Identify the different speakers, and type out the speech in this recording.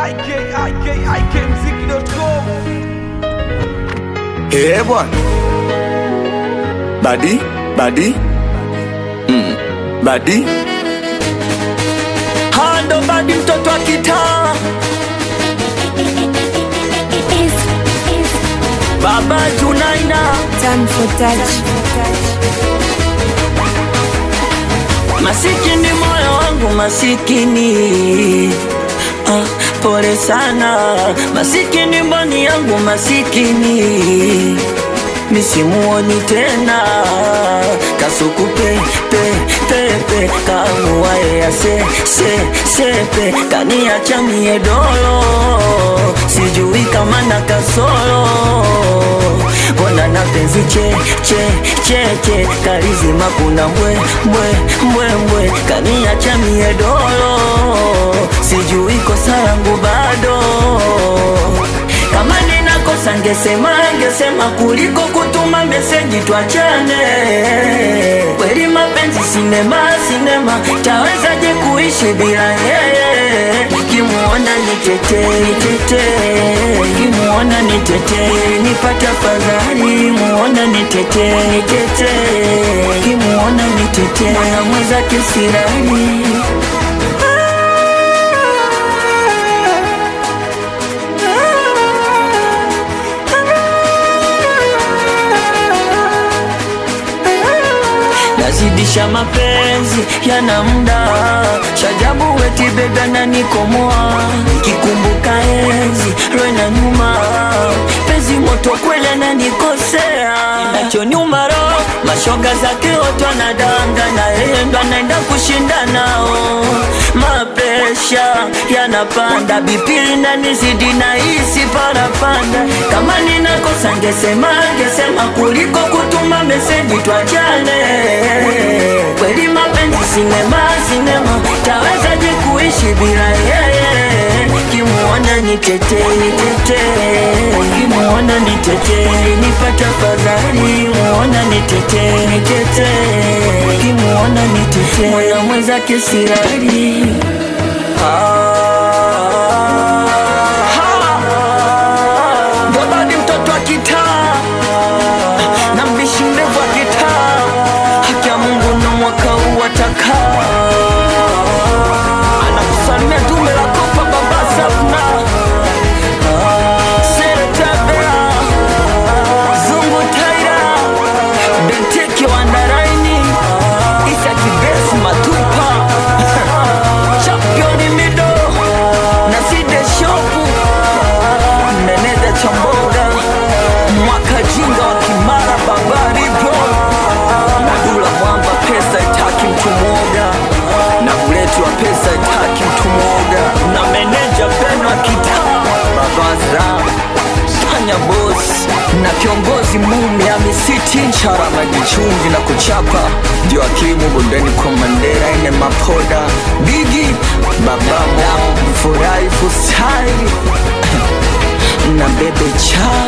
Speaker 1: ikikmziki.com
Speaker 2: Eh bwana, badi badi mm. badi hando badi, mtoto wa kitaa, baba Junaina,
Speaker 3: Time for touch.
Speaker 2: masikini moyo wangu masikini ah, pole sana masikini mboni yangu masikini misimuoni tena kasuku pe pe pe pe kamuwae ya se se sepe kaniacha mie dolo sijui kama na kasoro mbona na penzi che che che che kalizima kuna mbwe mbwe mbwe mbwe kaniacha mie dolo sijui kosa langu bado kama ninakosa ngesema ngesema kuliko kutuma meseji twachane kweli mapenzi sinema sinema tawezaje kuishi bila yeye kimuona nitete nitete kimuona nitete nipata fadhali muona nitete nitete kimuona nitete mwana mwenzake sirani nazidisha mapenzi yana muda shajabu weti bega na nikomoa kikumbuka enzi rwena nyuma penzi moto kwele na nikosea inachonyuma roho mashoga zake wote wanadanga na yeye ndo anaenda kushinda nao mapresha yanapanda bipili na nizidi na hisi parapanda kama ninakosa ngesema ngesema kuliko kutuma meseji twachane kweli mapenzi sinema sinema tawezaje kuishi bila yeye kimuona nitete nitete kimuona nitete nipata fadhali muona nitete nitete kimuona nitete mwana mwenzake sirari Babadi mtoto wa kitaa na mbishi mrefu wa kitaa, haki ya Mungu na mwaka huu atakaa. Anakusalimia dume la kopa baba Safna Serebea Zungu Taira Benteke Wandaraini Isa Kibesi Matupa Championi Mido na Side Shopu Meneza Chamboga Mwaka Jinga wa Kimara Babari Bro na Dula Mwamba pesa itaki mtu mwoga na uleti wa pesa itaki mtu mwoga na meneja Beno Kitaa Babazra Panya Boss na kiongozi Mumi Amisiti Nchara Majichumvi na kuchapa ndio akimu bondeni kwa Mandera ine mapoda Bigi Baba Mdamu Furahi Fusai na Bebe Cha